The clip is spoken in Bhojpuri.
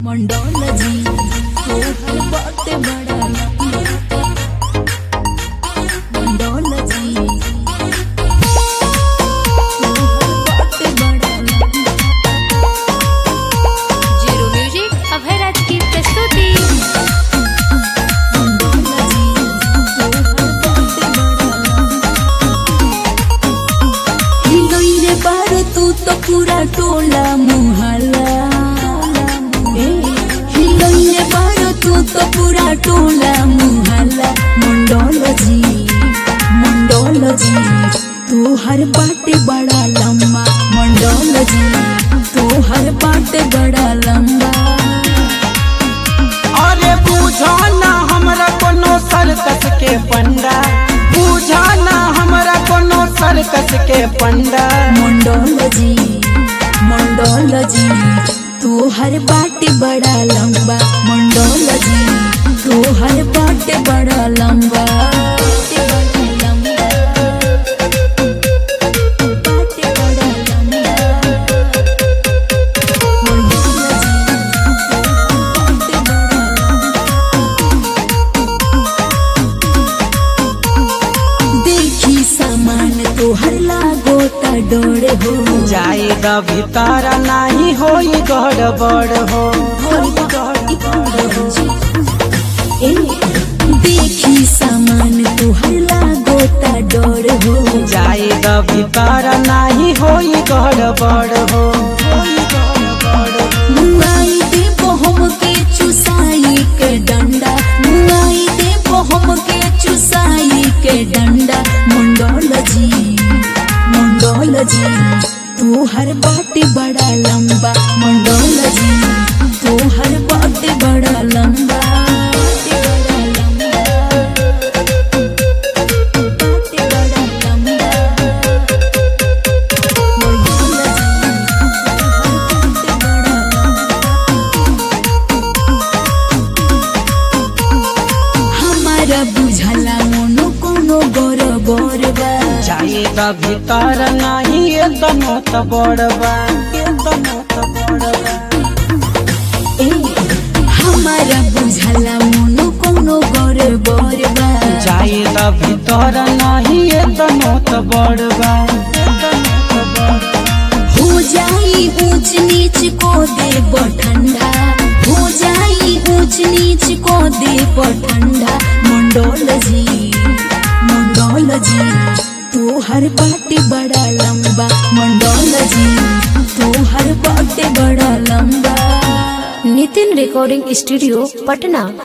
मंडोलजी तोहर बाटे बड़ा मंडोलजी तोहर बाटे बड़ा जीरो म्यूजिक अभयराज की प्रस्तुति मंडोलजी तोहर बाटे बड़ा हिलोइरे बारो तू तो पूरा टोला मुहल्ला ए, हिलोइरे बारो तू तो पूरा टोला मुहल्ला मंडोलजी मंडोलजी तू हर बाटे बड़ा लंबा मंडोलजी तू हर बाटे बड़ा लंबा अरे बुझा ना हमरा कोनो सर्कस के पंडा बुझा ना हमरा कोनो सर्कस के पंडा मंडोलजी मंडोलजी तू हर बाटे बड़ा लंबा मंडोलजी तू हर बाटे बड़ा लंबा बाटे बड़ा लंबा। बाटे बड़ा लंबा। मंडोलजी, तू हर बाटे बड़ा लंबा। देखी सामान तोहर लागो ता डोर हो जाए द भीतर नाही होई गड़बड़ हो ए, देखी सामान तुहर लागो ता डर हो जाए द भीतर नाही होई गड़बड़ हो मुआई दे बहम के चुसाई के डंडा मुआई दे बहम के चुसाई के डंडा मंडोल जी मंडोल जी तू हर बाटे बड़ा लंबा मंडोल जी तू हर बाटे बड़ा लंबा बाटे बड़ा लंबा बाटे बड़ा लंबा मंडोल जी तू हर बाटे बड़ा हमारा बुझला मोनो कोनो गोर गोर बा जाए द भीतर नाही एकदम त बड़बा एकदम त बड़बा ए, हमारा बुझला मोनो कोनो गोर गोर बा जाए द भीतर नाही एकदम त बड़बा एकदम त बड़बा हो जाई ऊंच नीच को दे ठंडा हो जाई ऊंच नीच को दे ठंडा मंडोल जी मंडोल जी तू हर बाटे बड़ा लंबा मंडोल जी तू हर बाटे बड़ा लंबा नितिन रिकॉर्डिंग स्टूडियो पटना